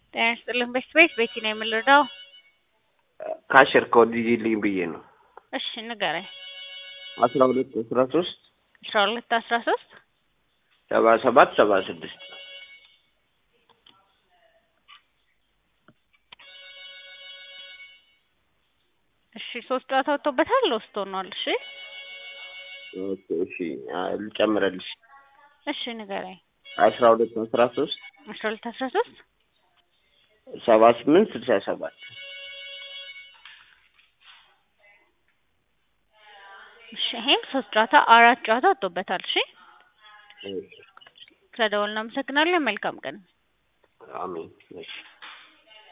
ጤና ይስጥልን ቤት ቤት ቤቲ ነው የምንረዳው። ካሽር ኮድ ይልኝ ብዬ ነው። እሺ ንገረኝ። አስራ ሁለት አስራ ሶስት አስራ ሁለት አስራ ሶስት ሰባ ሰባት ሰባ ስድስት እሺ ሶስት ጨዋታ ወጥቶበታል። ሎስት ሆኗል። እሺ ኦኬ፣ እሺ ልጨምረልሽ። እሺ ንገረኝ። አስራ ሁለት አስራ ሶስት አስራ ሁለት አስራ ሶስት ሰባ ስምንት ስልሳ ሰባት እሺ ይሄም ሶስት ጨዋታ አራት ጨዋታ ወጥቶበታል። እሺ ስለደወልን እናመሰግናለን። መልካም ቀን። አሜን። እሺ